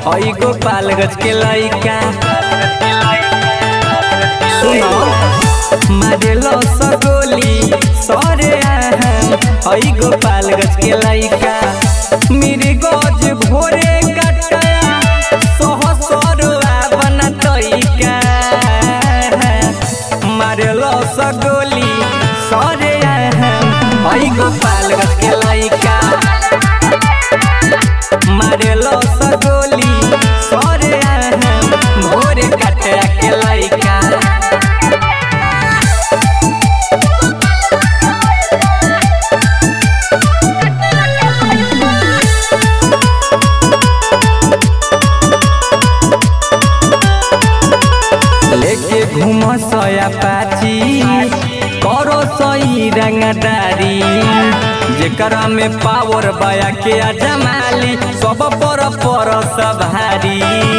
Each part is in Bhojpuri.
हई गोपालगंज के लइका सुनो मारेलो सगोली सरे आहम हई गोपालगंज के लइका मेरे गज भोरे कटया सोह सरुआ बना तइका मारेलो सगोली सरे आहम हई गोपालगंज के लइका मारेलो सगोली सरे आहम भोरे कटया के लइका लेके घूम सया पाची करो सही रंगदारी जेकरा में पावर बया के जमाली सब पर पर सभारी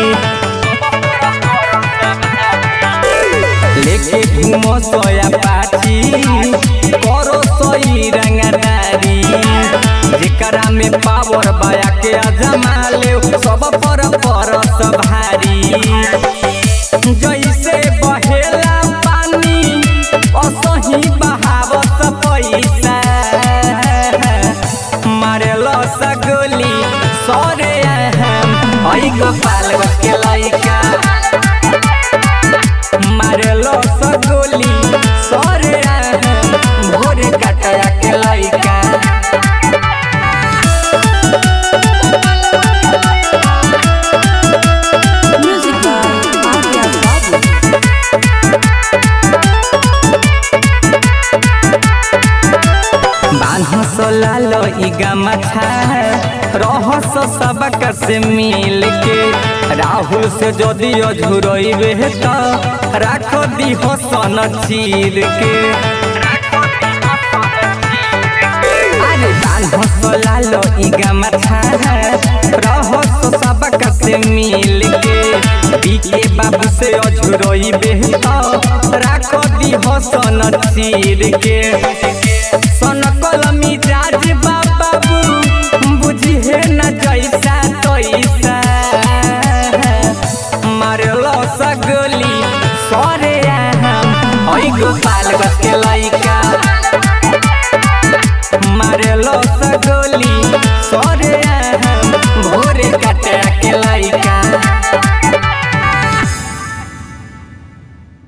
लेके घूम सया पाची करो सही रंगदारी जेकरा में पावर बया के जमाले सब पर पर सभारी जैसे बहेला पानी असही बहावत पैसा मारेलो सगोली सरे हम हई गोपालगंज के लइका मारेलो सगोली सरे हम भोरे कटया के लइका Music by Arya Babu. बान्हस लाल ई गमछा रहस सबक से मिल के राहुल से जदि अझुरइबे त राख दिह सन चीर के अरे बान्हस लाल ई गमछा रहस सबक से मिल के बीके बाबू से अझुरइबे त राख दिह सन चीर के सन कलमी जाज बाबू बुझी है न जैसा तैसा मारलो सगोली सरे हम हई गोपालगंज के लइका मारलो सगोली सरे